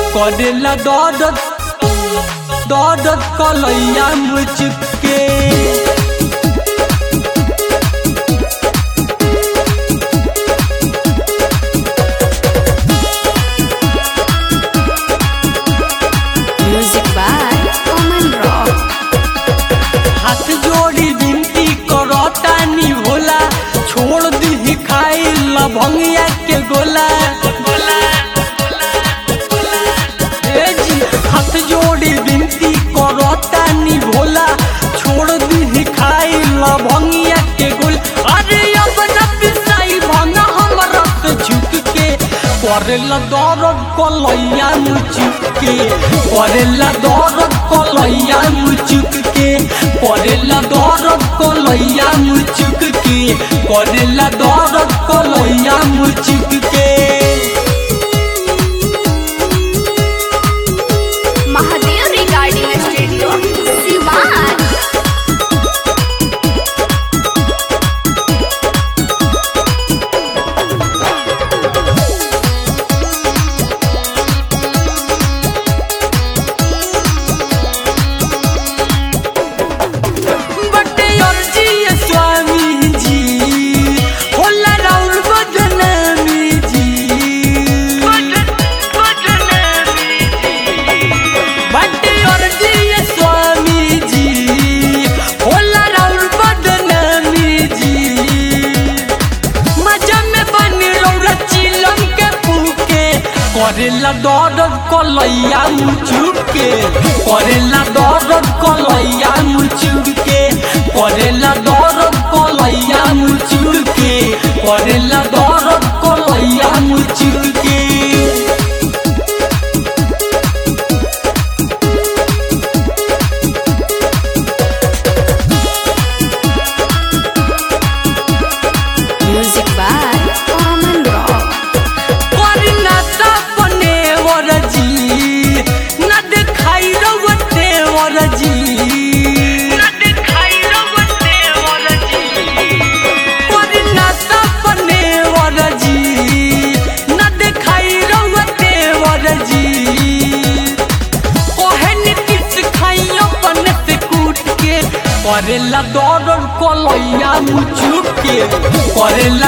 करेला दर्द दर्द कलैया मुझके Music by Oman Rock. हाथ जोड़ी विनती करतानी भोला छोड़ दी खाई लभंगिया के गोला ए जी हाथ जोड़ी विनती करतानी भोला छोड़ दी खाई लभंगिया के गोला अरे अब न पिसाई भंगा हमरा से झुक के करेला दर्द कलैया मुचुक के करेला दर्द कलैया मुचुक के करेला दर्द कलैया मुचुक के करेला दर्द कलैया मुचुक के Mahadev Recording Studio, Siwan. बटे अर्जी है स्वामी जी होला राउर बदनामी जी बटे अर्जी है स्वामी जी होला राउर बदनामी जी मजा में बन रौरा चिलम के पूके करेला दर्द कलैया मुचुके करेला दर्द कलैया मुचुके करेला दर्द कलैया मुचुके करेला दर्द कलैया मुचुके Music by Oman Rock. करना सपने वरजी न दिखाई रवते वरजी करना सपने वरजी न दिखाई रवते वरजी ओहे नीतीश खाइयो पन से कूट के करेला दौड़ कलैया मुचुक के करेला